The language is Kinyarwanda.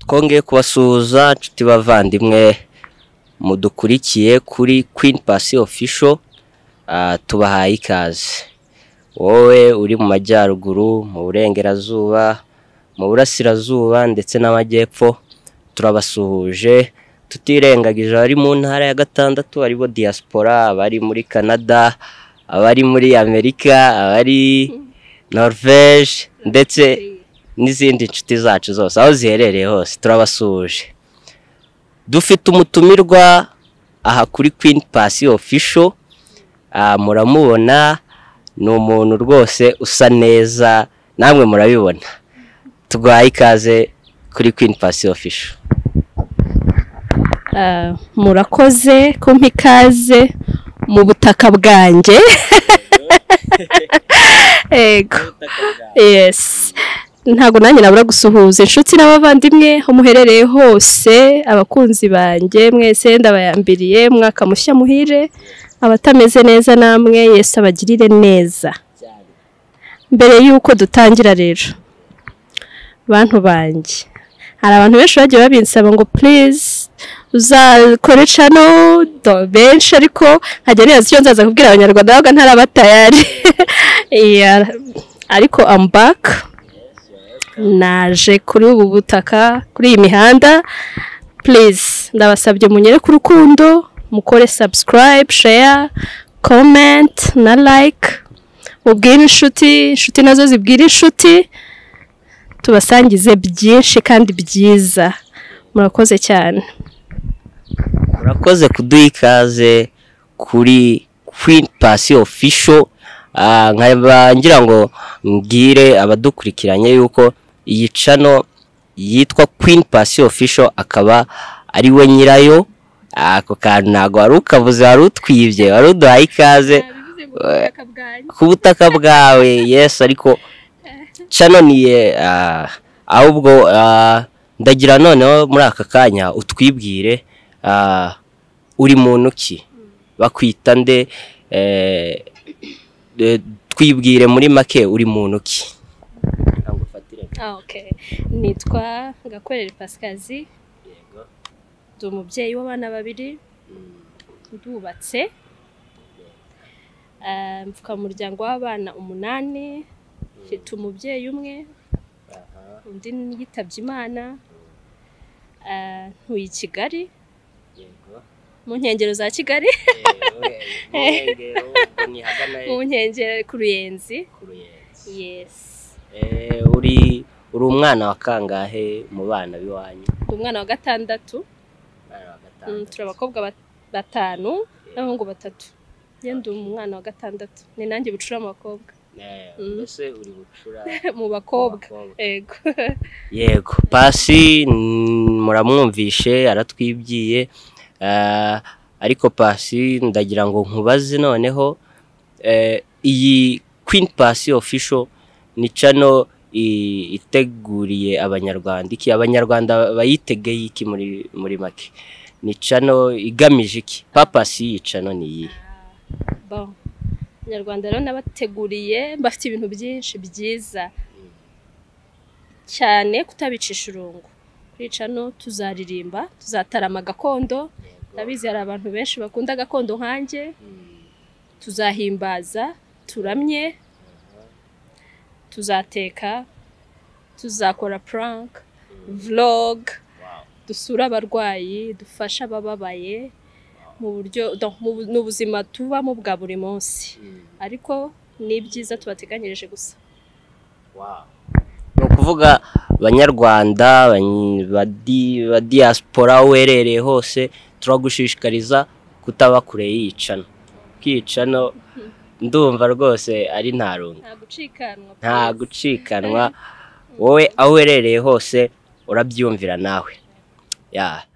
kongeye kubasuhuza nshuti bavandimwe mudukurikiye kuri Queen Pasi official ah, tubahaye ikaze wowe uri mu majyaruguru mu burengerazuba mu burasirazuba ndetse n'amajyepfo turabasuhuje tutirengagije abari mu ntara ya gatandatu aribo diaspora abari muri canada abari muri amerika abari norvege ndetse n'izindi nshuti zacu zose aho ziherereye hose turabasuhuje dufite umutumirwa aha kuri Queen Pasi official Ah, muramubona ni umuntu rwose usa neza namwe murabibona tuguhaye ikaze kuri Queen Pasi official Ah, murakoze kumpa ikaze mu butaka bwanjye yego yes ntabwo nanjye nabura gusuhuza inshuti n'abavandimwe aho muherereye hose abakunzi banjye mwese ndabayambiriye mwaka mushya muhire abatameze neza namwe yesi abagirire neza mbere y'uko dutangira rero bantu banjye hari abantu benshi bagiye babinsaba ngo please uzakore cano do benshi ariko nkajya nibaza icyo nzaza kubwira abanyarwanda bavuga ntaraba tayari Yeah, ariko I'm back naje kuri ubu butaka kuri iyi mihanda please ndabasabye munyere ku rukundo mukore subscribe share comment na like mubwire inshuti inshuti nazo zibwire inshuti tubasangize byinshi kandi byiza murakoze cyane murakoze kuduha ikaze kuri Queen Pasi official Ah, nkaba ngira ngo mbwire abadukurikiranye yuko iyi cano yitwa Queen Pasi official akaba ari we nyirayo Ah, ako kantu ntabwo wari ukavuze wari utwibye wari uduhaye ikaze ku butaka bwawe yes ariko cano niye ahubwo ah, ndagira noneho muri aka kanya utwibwire ah, uri muntu ki bakwita nde eh, eh, twibwire muri make uri muntu ki Ah, okay. nitwa gakorera pasikazi ndi umubyeyi w'abana babiri ndubatse Ah, mvuka mu muryango w'abana umunani mfite umubyeyi umwe undi yitabye imana Ah, ntuye i kigali mu nkengero za kigali mu nkengero ku ruyenzi yesi Eh, uri uri umwana wa kangahe mu bana b'iwanyu ndi umwana wa gatandatu Umwana wa gatanu. Mm, turi abakobwa bat- batanu n'abahungu batatu njye ndi umwana wa gatandatu ni nanjye bucura mu bakobwa Eh, Mm. mbese uri bucura mu bakobwa abakobwa. yego yego pasi mm, muramwumvishe aratwibyiye eh, ariko pasi ndagira ngo nkubaze noneho eh, iyi Queen Pasi official ni cano i- iteguriye abanyarwanda iki abanyarwanda bayitegeye iki muri muri make ni cano igamije iki papasi y'iyi cano ni iyi bon abanyarwanda rero nabateguriye bafite ibintu byinshi byiza cyane kutabicisha urungu kwica no tuzaririmba tuzatarama gakondo ndabizi hari abantu benshi bakunda gakondo nkanjye tuzahimbaza turamye tuzateka tuzakora prank vlog dusura abarwayi dufashe abababaye mu buryo donc mu bu- ni ubuzima tubamo bwa buri munsi ariko ni ibyiza tubateganyirije gusa ni ukuvuga abanyarwanda abanyi- badi- ba diaspora aho uherereye hose turagushishikariza kutaba kure y'iyicano kiyicano ndumva rwose ari nta rungu nta gucikanwa nta gucikanwa wowe aho uherereye hose urabyumvira nawe ya